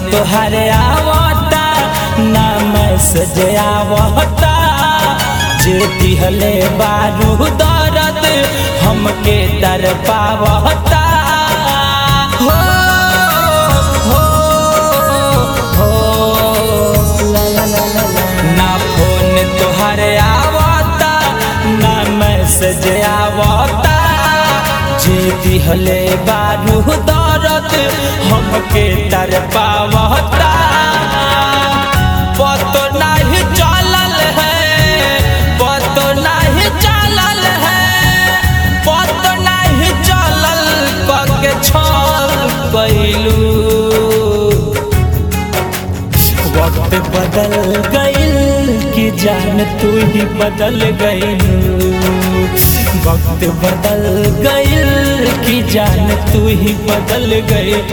तोहरे आवता ना मैसेज आवता जे दिहले बारू दर्द हमके दर पावता हो हो हो ला ला ला ला ला। ना फोन तोहरे आवता ना मैसेज आवता जे दिहले बारू दर्द हमके दर पावता पतो नहीं चलल है पतो नहीं चलल है पतो नहीं चलल कके छल कैलू वक्त बदल गइल कि जान तू ही बदल गइल वक्त बदल गइल कि जान तू ही बदल गइल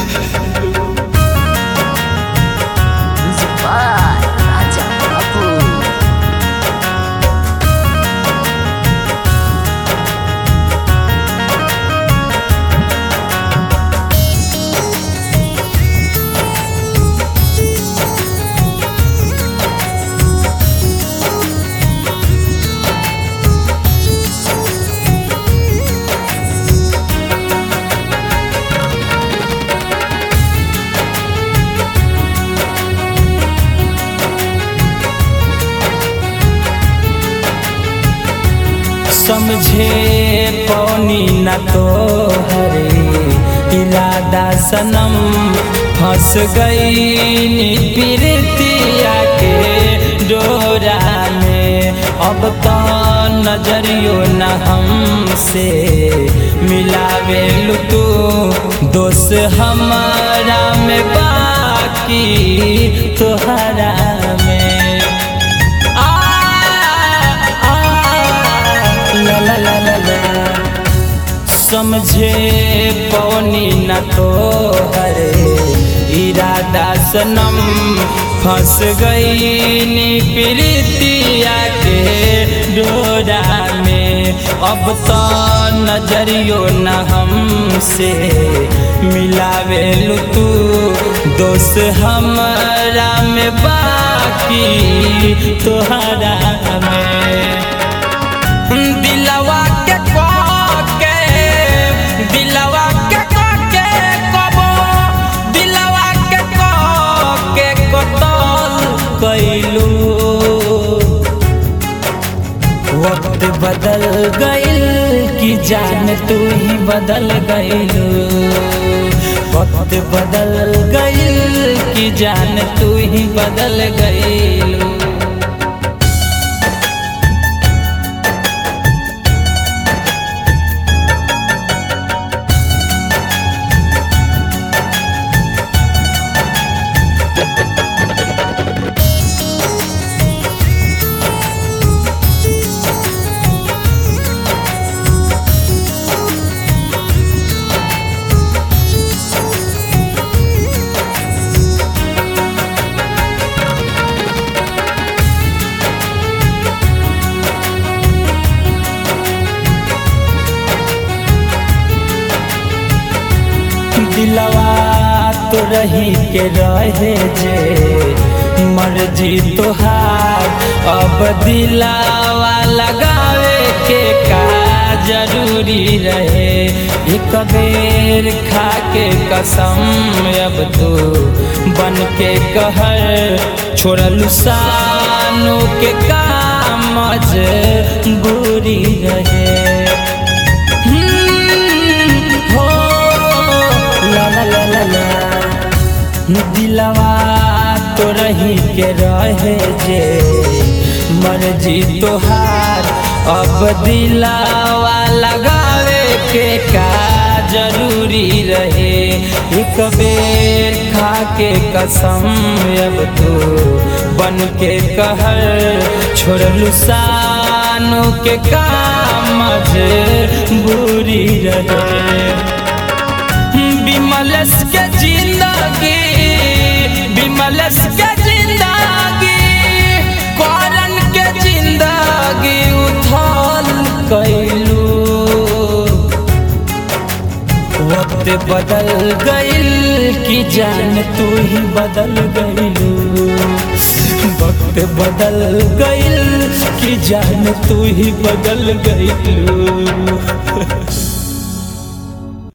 Music by Raja Babu. समझे पौनी न तो हरे इरादा सनम फंस गई प्रीतिया के डोरा में अब तो नजरियो न हमसे मिलावे तू दोस्त हमारा में बाकी तोहरा में आ, आ, ला ला ला ला ला समझे पौनी न तो हरे इरादा सनम फंस गई नी प्रीतिया के डोरा में अब तो नजरियो न हमसे मिलावे तू दोस्त हमारा में बाकी तोहरा में दिलवा के के दिलवा के के कबो दिलवा के के कतल कैलू वक्त बदल गइल कि जान तू ही बदल गइलू वक्त बदल गइल कि जान तू ही बदल गइलू दिलवा तो रही के रहे जे मर्जी तोहार अब दिलावा लगावे के का जरूरी रहे एक बेर खा के कसम अब तो बन के कहर छोड़लू सानू के काम बुरी रहे हो ला ला ला ला ला दिलवा तो रही के रहे जे मर्जी तोहार अब दिलावा लगावे के का जरूरी रहे एक बेर खा के कसम अब तो बन के कहर छोड़लू सानू के काम बुरी रहे विमलस के जिंदगी विमलस के जिंदगी करन के जिंदगी उथल कैलू वक्त बदल गइल कि जान तू ही बदल गइलू वक्त बदल गइल कि जान तू ही बदल गइलू